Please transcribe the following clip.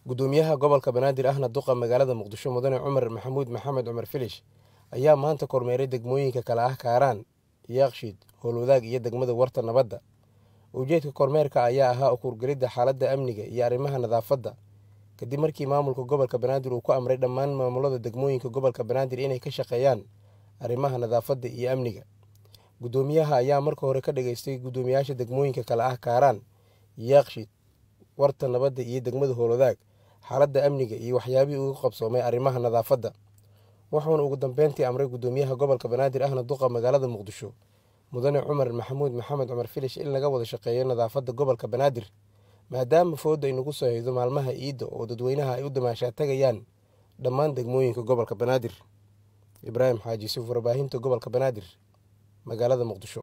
gudoomiyaha gobolka banaadir ahna duqa magaalada muqdisho mudane cumar maxamuud maxamed cumar filish ayaa maanta kormeeray degmooyinka kale ah kaaraan yaaqshiid howlwadaag iyo degmada warta nabadda ujeedka kormeerka ayaa ahaa ukurgelidda xaaladda amniga iyo arrimaha nadaafadda kadib markii maamulka gobolka banaadir uu ku amray dhammaan maamulada degmooyinka gobolka banaadir inay ka shaqeeyaan arrimaha nadaafadda iyo amniga gudoomiyaha ayaa marka hore ka dhageystay guddoomiyaasha degmooyinka kale ah kaaraan yaaqshiid warta nabadda iyo degmada howlwadaag xaaladda amniga iyo waxyaabihii uga qabsoomay arrimaha nadaafadda wuxuuna ugu dambeyntii amray guddoomiyaha gobolka banaadir ahna duqa magaalada muqdisho mudane cumar maxamuud maxamed cumar filish in laga wada shaqeeyo nadaafadda gobolka banaadir maadaama fooda ay nagu soo haydo maalmaha iidda oo dadweynaha ay u damaashaa tagayaan dhammaan degmooyinka gobolka banaadir ibraahim xaaji yusuf warbaahinta gobolka banaadir magaalada muqdisho